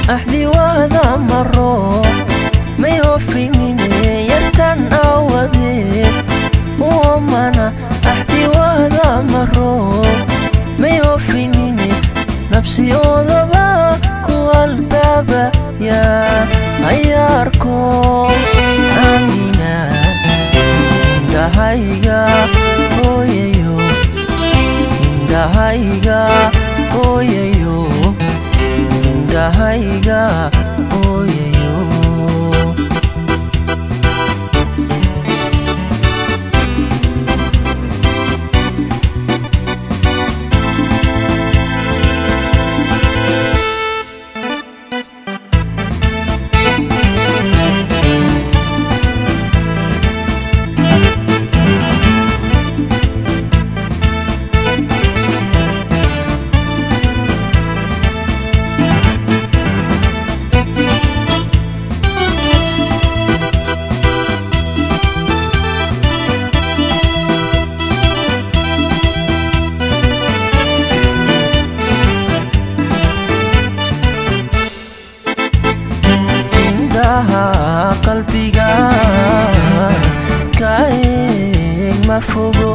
axdiwaada maro may ofinine yartan awadeed uomana axdiwaada maro may ofinine nabsiyoodaba ku albaabaya ayaarko aamina indhahayga ooyayo indhahayga ooyayo indhahayga ooyayo indhaha qalbiga ka eeg ma fogo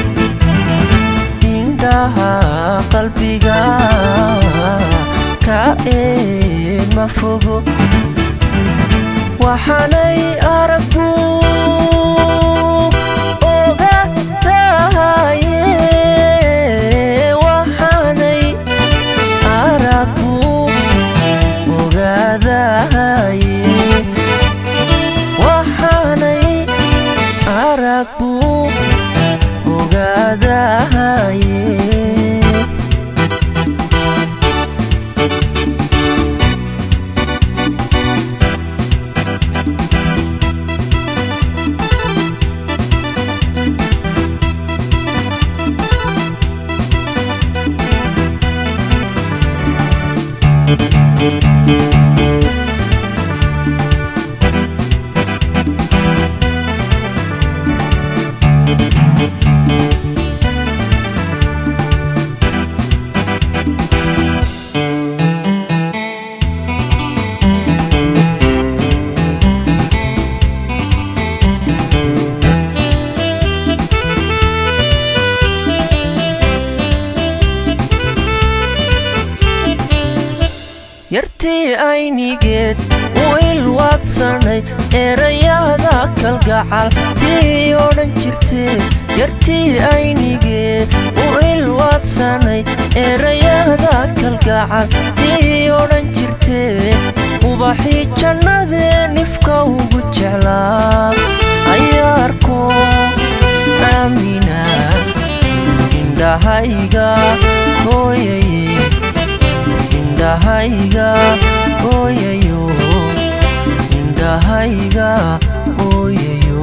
indhaha qalbiga ka eeg ma fogo waxaanay aragbu oga dahaye waxaanay aragbu ogaadahaye waxaanay arag buu ogaadahaye yartii aynigeed u ilwaadsanayd erayada kalgacal tii odhan jirtee yartii aynigeed u ilwaadsanayd erayada kalgacal tii odhan jirtee ubaxii jannadee nifka ugu jeclaa ayaarko aamina indhahayga hooyaye indhahayga ooyayo indhahayga ooyayo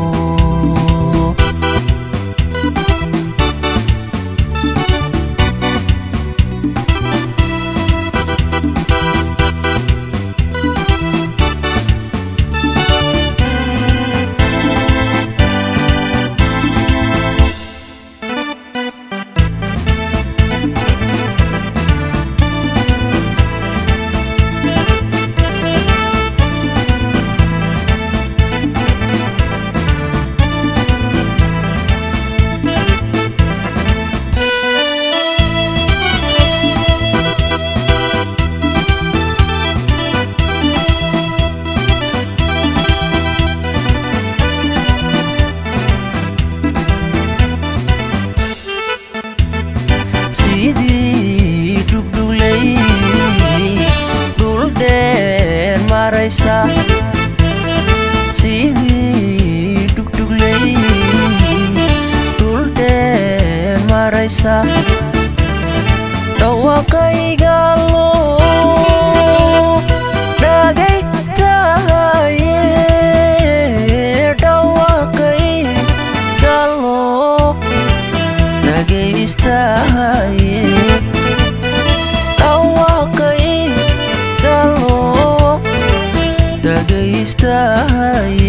sidii dhugdhuglay dhul dheer maraysa sidii dhugdhuglay dhul dheer maraysa dhawaaqayga loo dhagay tahaye dhawaaqayga loo dhagaystahaye dhawaaqay galoo dhagaystahaye